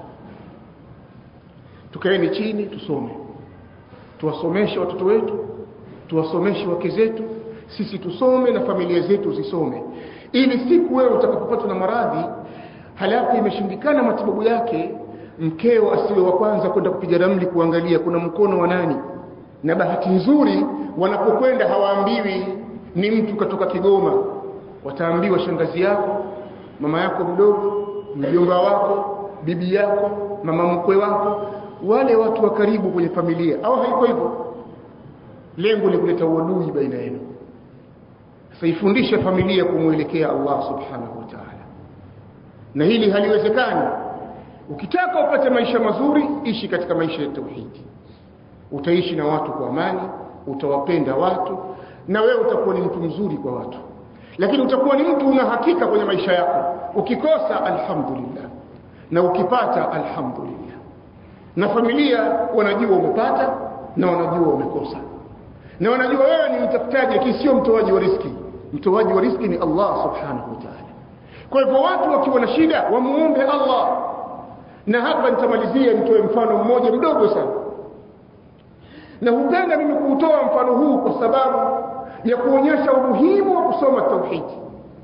tukaeni chini tusome tuwasomeshe watoto wetu tuwasomeshe wake zetu sisi tusome na familia zetu zisome ili siku wewe utakapopatwa na maradhi halafu imeshindikana matibabu yake mkeo asiwe wa kwanza kwenda kupiga ramli kuangalia kuna mkono wa nani na bahati nzuri wanapokwenda hawaambiwi ni mtu katoka Kigoma wataambiwa shangazi yako mama yako mdogo mjomba wako bibi yako mama mkwe wako wale watu wa karibu kwenye familia au haiko hivyo lengo ni kuleta uadui baina yenu sasa ifundishe familia kumwelekea Allah subhanahu wa ta'ala na hili haliwezekani ukitaka upate maisha mazuri ishi katika maisha ya tauhidi utaishi na watu kwa amani utawapenda watu na wewe utakuwa ni mtu mzuri kwa watu lakini utakuwa ni mtu una hakika kwenye maisha yako ukikosa alhamdulillah na ukipata alhamdulillah na familia wanajua umepata na wanajua umekosa na wanajua wewe ni mtafutaji lakini sio mtoaji wa riski mtoaji wa riski ni Allah subhanahu wa ta'ala kwa hivyo watu wakiwa na shida wamuombe Allah na hapa nitamalizia nitoe mfano mmoja mdogo sana na hupenda mimi kuutoa mfano huu kwa sababu ya kuonyesha umuhimu wa kusoma tauhidi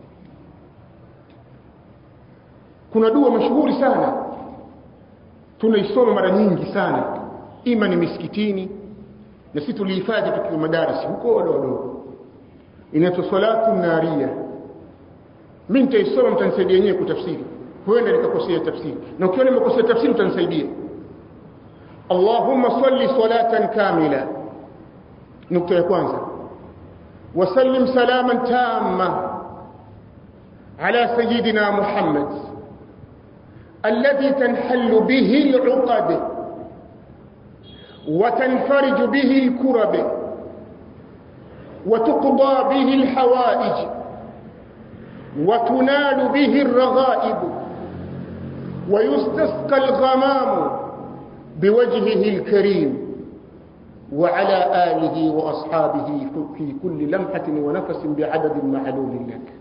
kuna dua mashuhuri sana tunaisoma mara nyingi sana ima ni misikitini na sisi tulihifadhi tukiwa madarasi huko wadogo wadogo inaitwa salatu naria mimi nitaisoma mtanisaidia yenyewe kutafsiri huenda nikakosea tafsiri na ukiona nimekosea tafsiri utanisaidia Allahumma salli salatan kamila nukta ya kwanza wasallim salaman tamma ala sayyidina Muhammad الذي تنحل به العقد وتنفرج به الكرب وتقضى به الحوائج وتنال به الرغائب ويستسقى الغمام بوجهه الكريم وعلى آله وأصحابه في كل لمحة ونفس بعدد معلوم لك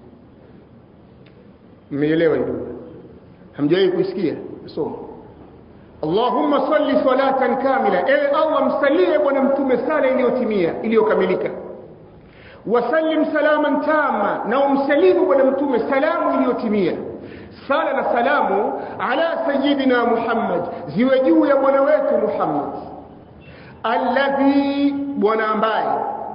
ميليوا يدوب hamjawahi kuisikia soma Allahumma salli salatan kamila ewe Allah msalie bwana mtume sala iliyotimia iliyokamilika wasallim salaman tama na umsalimu bwana mtume salamu iliyotimia sala na salamu ala sayyidina Muhammad ziwe juu ya bwana wetu Muhammad alladhi bwana ambaye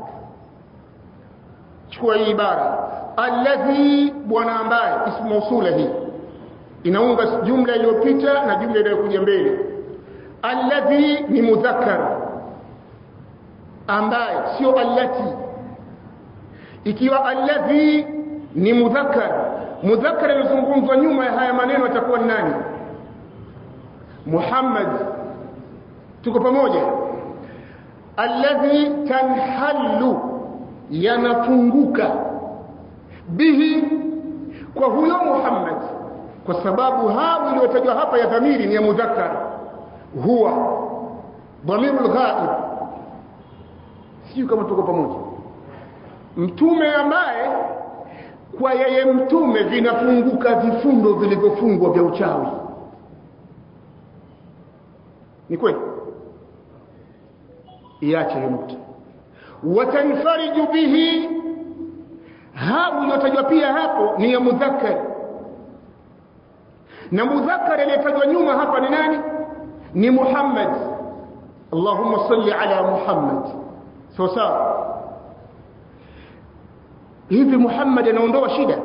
chukua hii ibara alladhi bwana ambaye ismu mausula hii inaunga jumla iliyopita na jumla inayokuja mbele alladhi ni mudhakkar ambaye sio allati ikiwa alladhi ni mudhakkar mudhakkar inazungumzwa nyuma ya haya maneno atakuwa ni nani Muhammad tuko pamoja alladhi tanhallu yanafunguka bihi kwa huyo Muhammad kwa sababu hao iliyotajwa hapa ya dhamiri ni ya mudhakkar huwa dhamirul ghaib sio kama tuko pamoja mtume ambaye kwa yeye mtume vinafunguka vifundo vilivyofungwa vya uchawi ni kweli iache hiyo nukta watanfariju bihi hao iliyotajwa pia hapo ni ya mudhakkar na mudhakkar aliyetajwa nyuma hapa ni nani ni Muhammad Allahumma salli ala Muhammad sawa sawa hivi Muhammad anaondoa shida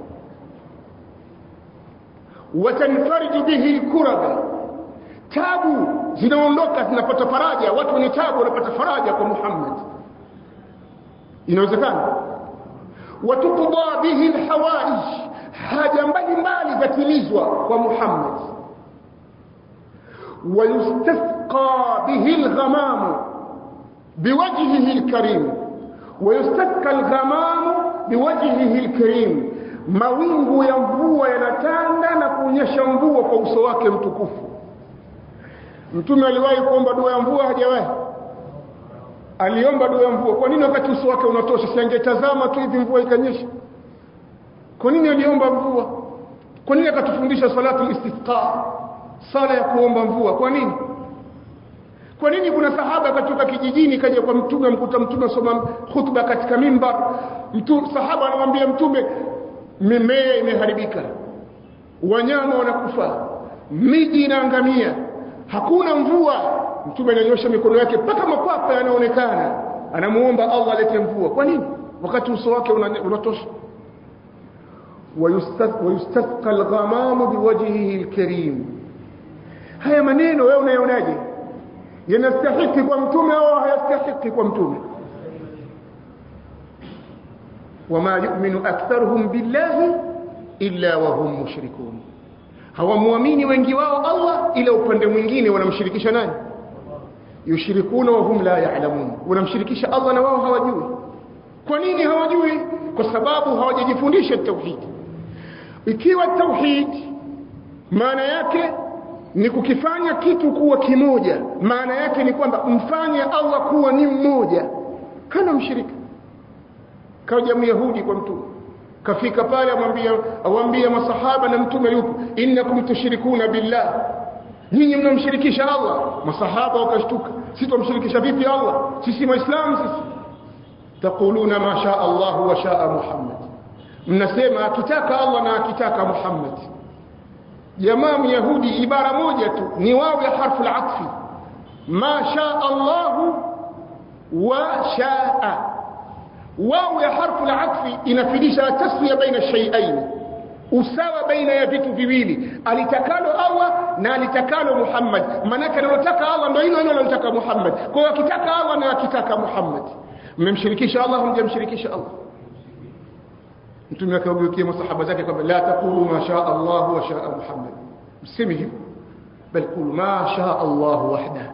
watanfariju bihi alkuraba tabu zinaondoka zinapata faraja watu wenye tabu wanapata faraja kwa Muhammad inawezekana watukudha bihi alhawaij haja mbalimbali zatimizwa kwa Muhammad ويستسقى به الغمام بوجهه الكريم ويستسقى الغمام بوجهه الكريم mawingu ya mvua yanatanda na kuonyesha mvua kwa uso wake mtukufu mtume aliwahi kuomba dua ya mvua hajawahi aliomba dua ya mvua kwa nini wakati uso wake unatosha si angetazama tu hivi mvua ikanyesha kwa nini aliomba mvua kwa nini akatufundisha salatu istisqa sala ya kuomba mvua kwa nini kwa nini kuna sahaba akatoka kijijini kaja kwa mtume mkuta mtume soma khutba katika mimbar mtu sahaba anamwambia mtume mimea imeharibika wanyama wanakufa miji inaangamia hakuna mvua mtume ananyosha mikono yake mpaka makwapa yanaonekana anamuomba Allah alete mvua kwa nini wakati uso wake unatosha ويستسقى الغمام بوجهه الكريم haya maneno wewe unayonaje yanastahiki kwa mtume au hayastahiki kwa mtume wama yu'minu aktharuhum billahi illa wa hum mushrikun hawamwamini wengi wao Allah ila upande mwingine wanamshirikisha nani yushrikuna wa hum la ya'lamun wanamshirikisha Allah na wao hawajui kwa nini hawajui kwa sababu hawajajifundisha tauhid ikiwa tauhid maana yake ni kukifanya kitu kuwa kimoja maana yake ni kwamba mfanye Allah kuwa ni mmoja kana mshirika kaja myahudi kwa mtume kafika pale amwambia awambia masahaba na mtume yupo innakum tushrikuna billah nyinyi mnamshirikisha Allah masahaba wakashtuka sisi tumshirikisha vipi Allah sisi waislamu sisi taquluna ma sha Allah wa sha Muhammad mnasema akitaka Allah na akitaka Muhammad jamaa myahudi ibara moja tu ni wao ya harfu al-atfi ma sha Allah wa shaa wao ya harfu al-atfi inafidisha taswiya baina shay'ain usawa baina ya vitu viwili alitakalo Allah na alitakalo Muhammad manake analotaka Allah ndio hilo hilo analotaka Muhammad kwa hiyo akitaka Allah na akitaka Muhammad mmemshirikisha Allah mjamshirikisha Allah mtume akawageukia masahaba zake kwamba la taqulu ma sha Allah wa sha Muhammad mseme hivyo bal qulu ma sha Allah wahda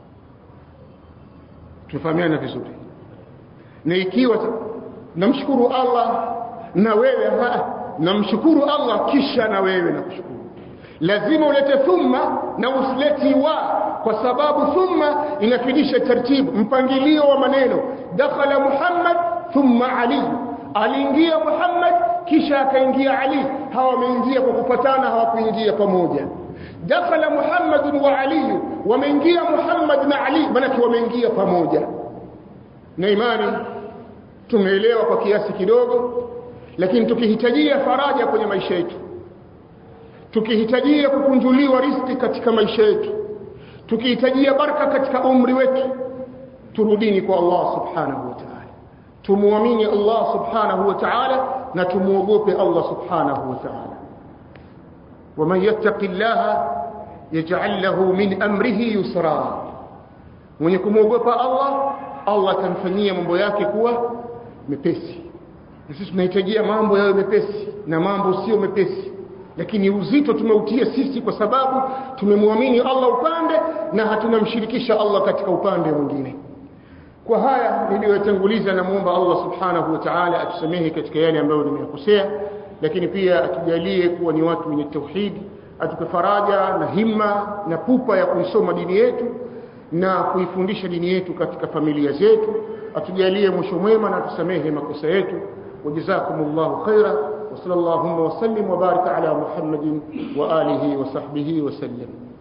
tufahamiana vizuri na ikiwa namshukuru Allah na wewe namshukuru Allah kisha na wewe nakushukuru lazima ulete thumma na usileti wa kwa sababu thumma inafidisha taratibu mpangilio wa maneno dakhala Muhammad thumma Ali aliingia Muhammad kisha akaingia Ali hawa wameingia kwa kupatana hawakuingia pamoja dakhala Muhammad wa Ali wameingia Muhammad na Ali maana wameingia pamoja na imani tumeelewa kwa kiasi kidogo lakini tukihitajia faraja kwenye maisha yetu tukihitajia kukunjuliwa riziki katika maisha yetu tukihitajia baraka katika umri wetu turudini kwa Allah subhanahu wa ta'ala tumuamini Allah subhanahu wa ta'ala na tumuogope Allah subhanahu wa ta'ala ومن يتق الله يجعل له من امره يسرا mwenye kumwogopa Allah Allah atamfanyia mambo yake kuwa mepesi na sisi tunahitajia mambo yawe mepesi na mambo sio mepesi lakini uzito tumeutia sisi kwa sababu tumemwamini Allah upande na hatunamshirikisha Allah katika upande mwingine kwa haya niliyotanguliza namuomba Allah subhanahu wa ta'ala atusamehe katika yale ambayo nimeyakosea lakini pia atujalie kuwa ni watu wenye tauhidi atupe faraja na himma na pupa ya kuisoma dini yetu na kuifundisha dini yetu katika familia zetu atujalie mwisho mwema na tusamehe makosa yetu wajazakumullahu khaira wa sallallahu wa sallim wa baraka ala muhammadin wa alihi wa sahbihi wa sallam